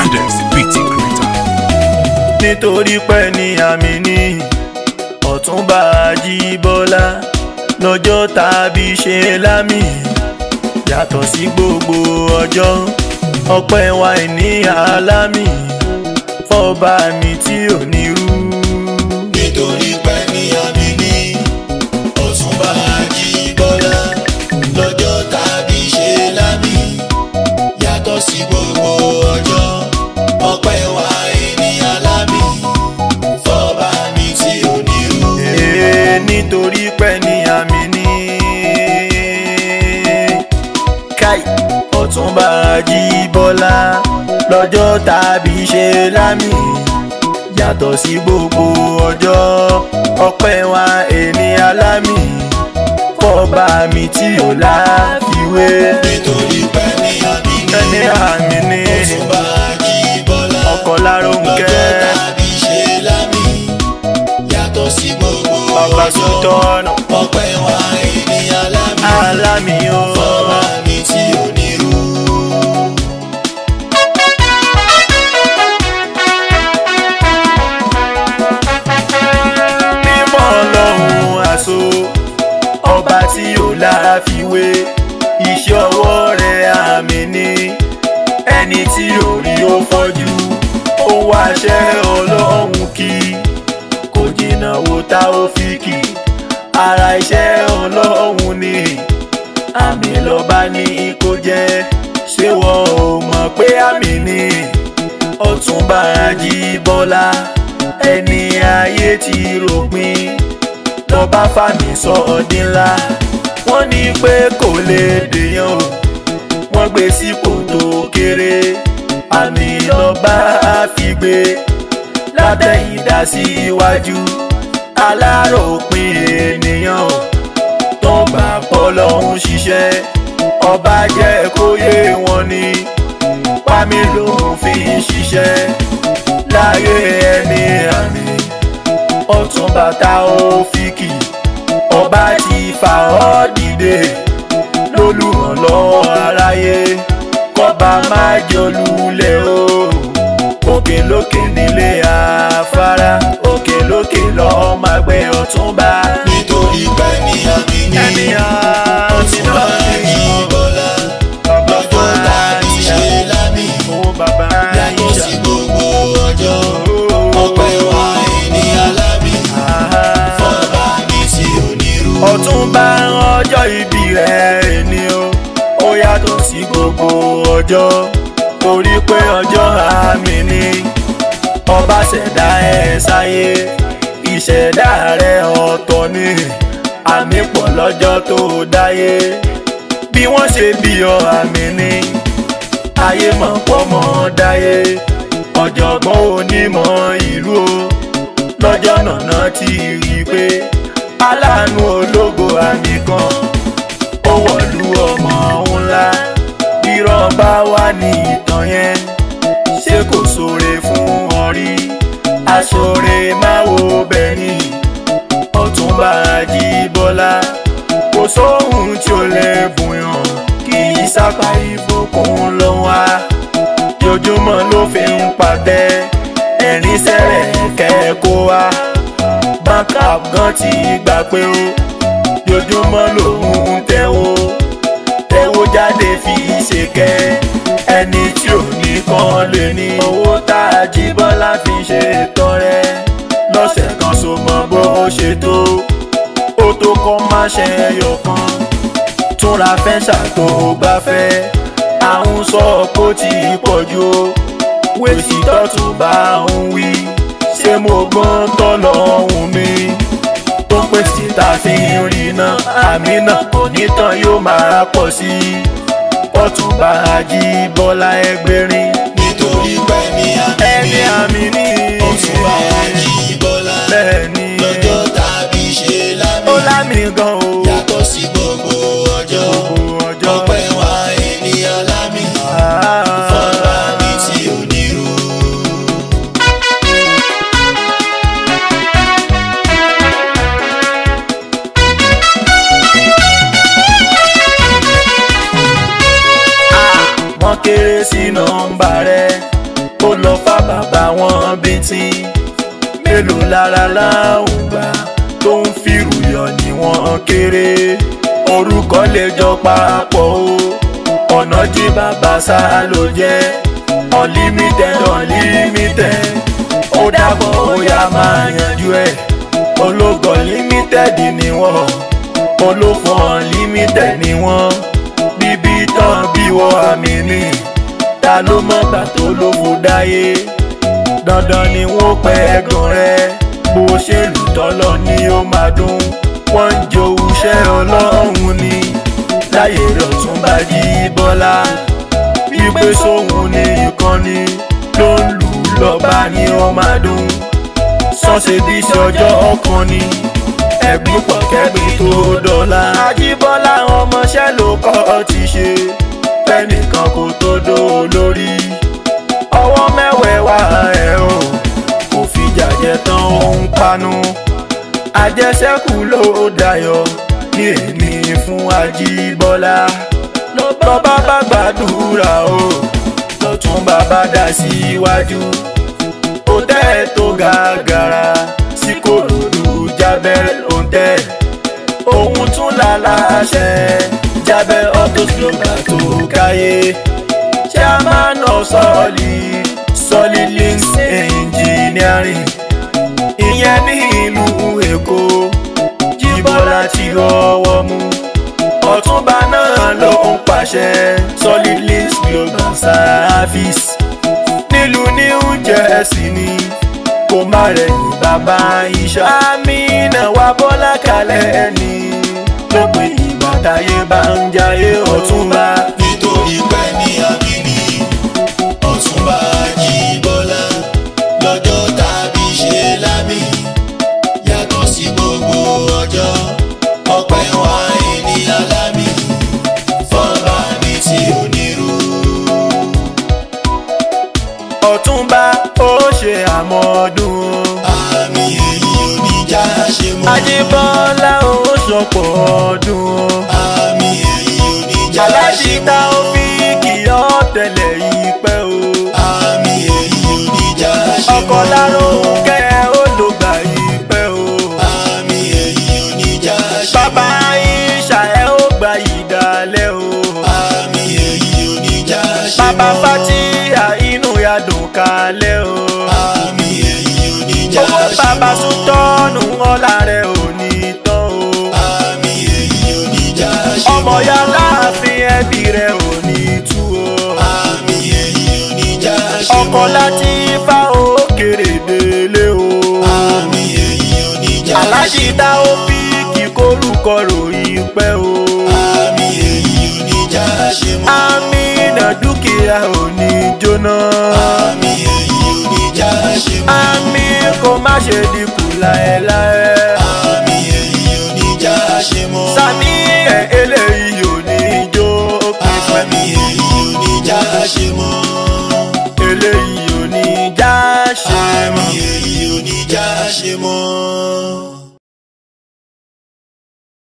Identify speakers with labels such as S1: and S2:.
S1: Adex BT Creator.
S2: nítorí pé ní àmì ní ọ̀túnba Àjíbọ́lá lọ́jọ́ tàbí ṣe lámì yàtọ̀ sí gbogbo ọjọ́ ọpẹ́ wa ní alámì fọba mi tí ò ní rú.
S3: nítorí pé ní àmì ní ọ̀túnba Àjíbọ́lá lọ́jọ́ tàbí ṣe lámì yàtọ̀ sí gbogbo ọjọ́ ọpẹ́ wa ènìyàn lámì fọba mi tí ò ní rú.
S2: Ee, nítorí pé ní àmì ní káì ọ̀túnba Àjíbọ́lá lọ́jọ́ tàbí ṣe lámì yàtọ̀ sí gbogbo ọjọ́ ọpẹ́ wa ènìyàn lámì fọba mi tí ò láfiwé
S3: nítorí pé ní àmì ní
S2: ẹni àmì ní
S3: ọ̀túnba Àjíbọ́lá
S2: ọkọ̀ láròǹkẹ́
S3: lọ́jọ́ tàbí ṣe lámì yàtọ̀ sí gbogbo
S2: bàbá
S3: ọjọ́
S2: sùtọ́nù
S3: ọpẹ́ wa ènìyàn lámì
S2: alámì o.
S3: fọba mi tí ò ní rú.
S2: mímọ́ ọlọ́run àṣọ ọba tí ò láfiwé iṣẹ́ ọwọ́ rẹ̀ àmì ní ẹni tí ò rí ó fọ́jú ó wáṣẹ́ ọlọ́run kí kò jìnnà wo tá ó fi kì ara iṣẹ́ ọlọ́run ni àmì lọ́ba ní kó jẹ́ ṣé wọ́n ò mọ̀ pé àmì ni ọ̀túnba Àjíbọ́lá ẹni ayé ti ròpin lọ́ba fàmì sọ ọdín ńlá wọ́n ní pé kò lè dèèyàn o wọ́n gbé sípò tó kéré àmì lọ́ba àfigbé látẹ̀yìndà sí iwájú aláròpin ènìyàn o tó gbà pọ̀ lọ́hún ṣiṣẹ́ ọba jẹ́ kó yé wọn ni pàmí lòun fi ń ṣiṣẹ́ láyé ẹni àmì ọ̀tún bàtà òfìkì ọba ti fà ọ́ dìde lólùrànlọ́wọ́ aráyé kọ́ba má jọlulẹ̀ o òkè lókè nílé afárá òkè lókè lọ́ọ́ máa gbé ọ̀túnba
S3: nítorí pé ní àmì ní
S2: ẹni àmì
S3: ọ̀túnba
S2: náà ni
S3: Àjíbọ́lá lọ́jọ́ tàbí ṣe lámì
S2: owó bàbá
S3: yàtọ̀ sí gbogbo ọjọ́ ọpẹ́ wa ènìyàn lámì fọba mi tí ò ní rú.
S2: ọ̀túnba ọjọ́ ìbí rẹ̀ ni ó ó yàtọ̀ sí gbogbo ọjọ́ torí pé ọjọ́ àmì ni ọba ṣẹ̀dá ẹ̀ sáyé ìṣẹ̀dá rẹ̀ ọ̀tọ̀ ni àmì pọ̀ lọ́jọ́ tó dáyé bí wọ́n ṣe bí ọ àmì ni ayé mọ̀ pọ̀ mọ́ dáyé ọ̀jọ̀gbọ́n onímọ̀ ìlú o lọ́jọ́ náà ti rí i pé aláàánú ológo àmì kan ó wọ̀lú ọmọ ńlá irọ́ bá wà ní ìtàn yẹn ṣé kò sóore fún ọ rí aṣọ́re máa wo bẹ́ẹ̀ ni ọ̀túnba Àjíbọ́lá kò sóhun tí ó lè bùyàn kì í sápá ìfòkùn lọ wá jojúmọ́ ló fi ń pàtẹ ẹ̀rín sẹ́rẹ̀ kẹ́kọ̀ọ́ wá backup gan ti gbà pé ó jojúmọ́ lòun ń tẹ́wọ́ tẹ́wọ́ jáde fi ṣe kẹ́ ẹni tí ò ní kan lè ní owó tá Àjíbọ́lá fi ṣe tọrẹ lọ́sẹ̀ kan so mọ bó ṣe tó ó tó kọ́ má ṣe ẹyọ kan túnra fẹ́ ṣàtò gbafẹ́ àwọn sọ pé ó ti pọ̀ jù ó wèsì tọ́tún bá ń wí ṣé mo gbọ́n tọ́lọ́hún mi tó pèsè tá a fi ń rí iná àmì náà onítàn yóò máa pọ̀ sí i Ọ̀túnba Àjíbọ́lá ẹgbẹ̀rin
S3: nítorí pé ní àmì
S2: ẹni
S3: ní
S2: àmì ní
S3: ọ̀túnba Àjíbọ́lá
S2: bẹ́ẹ̀ ni
S3: lọ́jọ́ tàbí ṣe lámì
S2: ó lámì gan o
S3: yàtọ̀ sí gbogbo ọjọ́
S2: gbogbo ọjọ́
S3: ọpẹ́ wa ènìyàn lámì fọba mi tí ò ní rú.
S2: wọ́n kéré sí nọ́mbà rẹ̀ ó lọ fà bàbá wọn bíntín mélòó lára láwùn gbà tó ń fìrù yọ ni wọ́n kéré orúkọ lè jọ papọ̀ o ọ̀nà jí bàbá sá ló jẹ́ unlimited unlimited ó dàbọ̀ ó yá máa yanjú ẹ̀ ológo limited ni wọ́n olófò unlimited ni wọ́n bíbí tán bí wọ́n àmì ni ta ló mọ̀ gbà tó ló fò dáyé dandan ni wọ́n pẹ́ ẹ̀gàn rẹ̀ bó ṣe lù tọ́lọ̀ ni ó máa dún wọ́n ń jowú iṣẹ́ ọlọ́run ni láyé lọ́tún bá jí bọ́lá wípé sóhun ní ìkànnì ló ń lù lọ́ba ni ó máa dún sọ́ọ̀ṣì bí ṣọjọ́ ọkàn ni ẹ̀gbìn pọ̀ kẹ́gbìn tó dọ́là. àjíbọ́lá ọmọọṣẹ́ ló kọ́ ti ṣe fẹ́nìkan kò tó dó lórí ọwọ́ mẹ́wẹ̀ẹ́wá ẹ̀ o kò fi jàjẹ́ tán òun panu àjẹsẹ́kù ló dayọ̀ ní èmi fún àjíbọ́lá lọ́ba bá gbàdúrà o lọ́tún bàbá dá síwájú ó tẹ́ tó gàgàrà sí kòròdú jábẹ́ òǹtẹ̀ òun tún lálàṣẹ jábẹ́ autos global tó káyé chairman of solid solid links engineering ìyẹn ní ìlú èkó jíbọ́lá ti rọwọ́ mú ọ̀túnba náà ló ń pàṣẹ solid links global service nílùú new jersey ni kò má rẹ̀yìn bàbá iṣẹ́. amínà wa bọ́lá kalẹ̀ ni lópin ìgbà táyé bá ń jayé ọ̀túnba.
S3: nítorí pé ní àbíní ọ̀túnba Àjíbọ́lá lọ́jọ́ tàbí ṣe lámì yàtọ̀ sí gbogbo ọjọ́ ọpẹ́ wa ènìyàn lámì fọ́nbà mi tí ò nírú.
S2: ọ̀túnba ó ṣe àmọ́dún.
S3: àmì èyí oníjà ṣe mọ́.
S2: àjíbọ́lá ó ṣọ̀pọ̀ ọdún.
S3: àmì èyí oníjà ṣe
S2: aláṣítà
S3: mọ́.
S2: ó fi kìyọ́ tẹ̀lẹ̀ yìí pẹ́ o.
S3: àmì èyí oníjà ṣe mọ́.
S2: ọkọ̀ láró kẹ́ ó ló gbà yìí pẹ́ o.
S3: àmì èyí oníjà ṣe mọ́.
S2: bàbá ìṣà ẹ̀ ó gbà yìí dalẹ̀ o.
S3: àmì èyí oníjà ṣe mọ́.
S2: bàbá fatia inú ya dùn kalẹ̀ o.
S3: àmì èyí oníjà
S2: owó
S3: ṣe
S2: bàbá
S3: mọ́.
S2: tún tọ́nu ọ̀la rẹ̀ ò ní tán o.
S3: àmì èyí oníjà ṣe mọ́.
S2: ọmọ ya láàfin ẹbí rẹ̀ ò ní tú o.
S3: àmì èyí oníjà ṣe mọ́.
S2: ọkọ̀ láti fa òkèrè délé o.
S3: àmì èyí oníjà ṣe
S2: aláàjì tá ó fi kíkorúkọ ròyìn pẹ́ o.
S3: àmì èyí oníjà ṣe mọ́.
S2: àmínà dúkìá ò ní jóná.
S3: àmì èyí oníjà ṣe mọ́.
S2: àmì kò má ṣe dínkù láéláé.
S3: àmì èyí oníjà ṣe mọ́.
S2: sami ẹ̀ eléyìí ò ní jó pípẹ́.
S3: àmì èyí oníjà ṣe mọ́.
S2: eléyìí ò ní já ṣe
S3: àmì
S2: mọ́.
S3: èyí oníjà ṣe mọ́.